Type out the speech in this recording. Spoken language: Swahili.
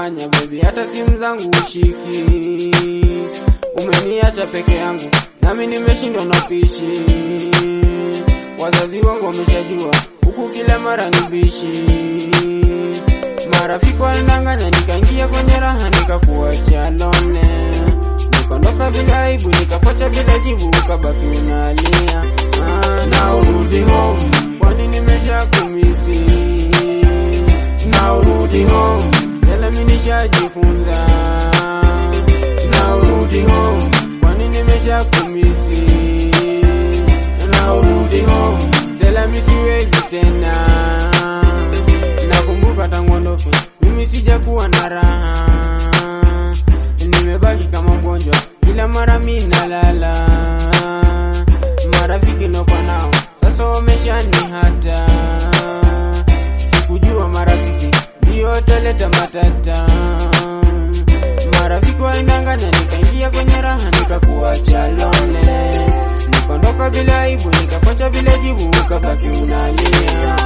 umefanya baby, hata simu zangu ushiki. Umeniacha peke yangu, nami nimeshindwa na pishi. Wazazi wangu wameshajua, huku kila mara ni bishi. Marafiki walinanganya, nikaingia kwenye raha, nikakuacha lone. Nikaondoka bila aibu, nikafuata bila jibu, ukabaki unalia. Ah, na urudi home, kwani nimesha kumisi. Na urudi home, yale mimi nishajifunza. Na urudi home, kwani nimesha kumisi. Na urudi home, sela mimi siwezi tena. Nakumbuka tangu ondoke, mimi sijakuwa na raha, nimebaki kama mgonjwa, kila mara mimi nalala. Marafiki nilikuwa nao sasa wameshanihata, sikujua marafiki ndio wataleta matata. Marafiki walinanganya, nikaingia kwenye raha, nikakuacha lone, nikaondoka bila aibu, nikakocha bila jibu, ukabaki unalia.